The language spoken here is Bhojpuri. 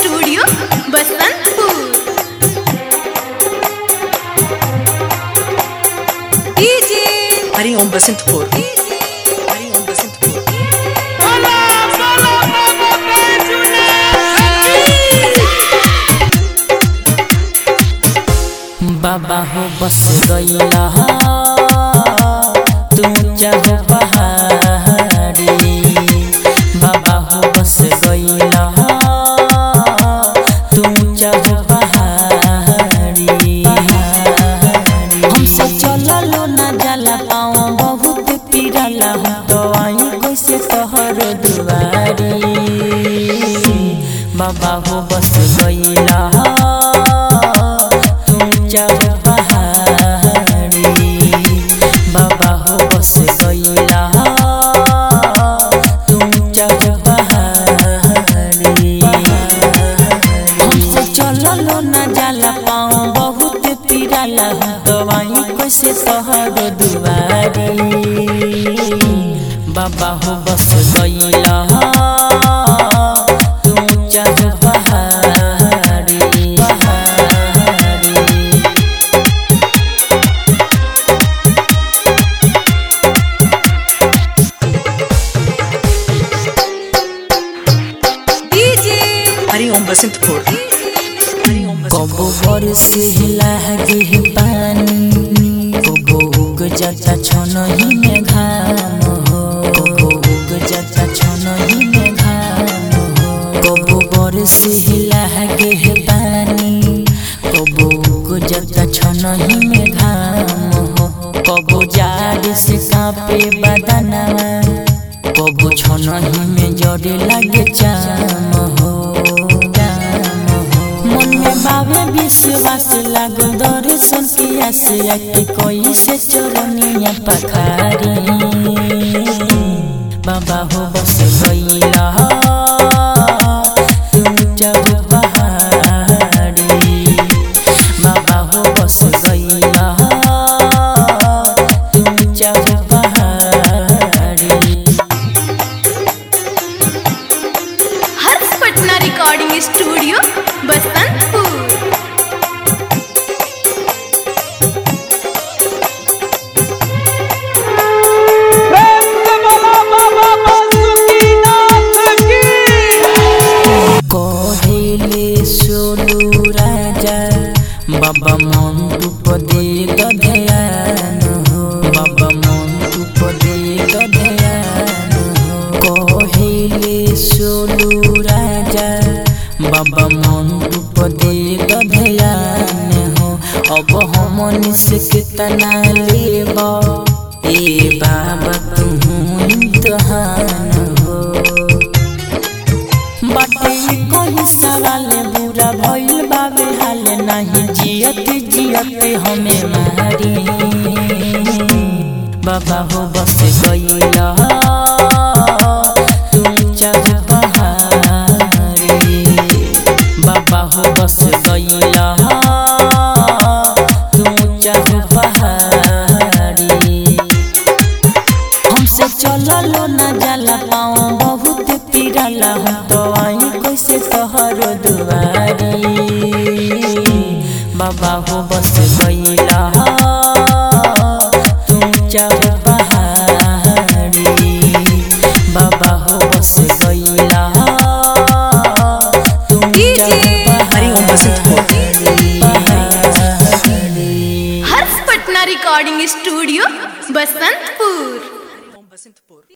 स्टूडियो बसंतपुर डीजे हरिओम बसंतपुर हरिओम बसंतपुर बाबा हो बस गईला तुम चाहो पहाड़ी बाबा हो बस गईला तुम चाहो पहाड़ी हमसे चललो ना जाला पाँव बहुत पीरला तो आई कैसे तोहर दुआरी बाबा हो बस गईला तुम चाहो पहाड़ी बाबा हो बस गईला तुम चाहो पहाड़ी हमसे चललो ना जाला पाँव बहुत पीरला दवाई कैसे तोहर दुआरी बाबा हो बस गईला तुम चाहो पहाड़ी पहाड़ी डीजे हरिओम बसंतपुर हरिओम कबो बरसे लागे पानी कबो उग जाता छनही में घाम हो कबो उग जाता छनही में घाम हो कबो बरसे लागे पानी कबो उग जाता छनही में घाम हो कबो जाड़ से कांपे बदनवा कबो छनही में जड़े लागे चाम हो चाम हो मन में बाबे विश्वास लागो दर्शन किया से आके कोई से चरनिया पखारी बाबा हो बस गईला तुम चाहो पहाड़ी बाबा हो बस गईला तुम चाहो पहाड़ी हर्ष पटना रिकॉर्डिंग स्टूडियो बसंतपुर কহিলে সোনু রাজা বাবা মন উপদে গধয়ান হো বাবা মন উপদে গধয়ান হো কহিলে সোনু রাজা বাবা মন উপদে গধয়ান হো अब हमनी से कितना लेब ए बाबा तू इम्तहान हो बाटे कोई सवाल बुरा भइल बाबे हाल नहीं जियत जियत हमें मारी बाबा हो बस गईला तुम चाहो पहाड़ी बाबा हो बस गईला तुम चाहो पहाड़ी हमसे चललो ना जाला पाँव बहुत पीरला तो आई कैसे तोहर दुआरी बाबा हो बस गईला तुम चाहो पहाड़ी बाबा हो बस गईला तुम चाहो हरिओम बसंतपुर पहाड़ी हर्ष पटना रिकॉर्डिंग स्टूडियो बसंतपुर बसंतपुर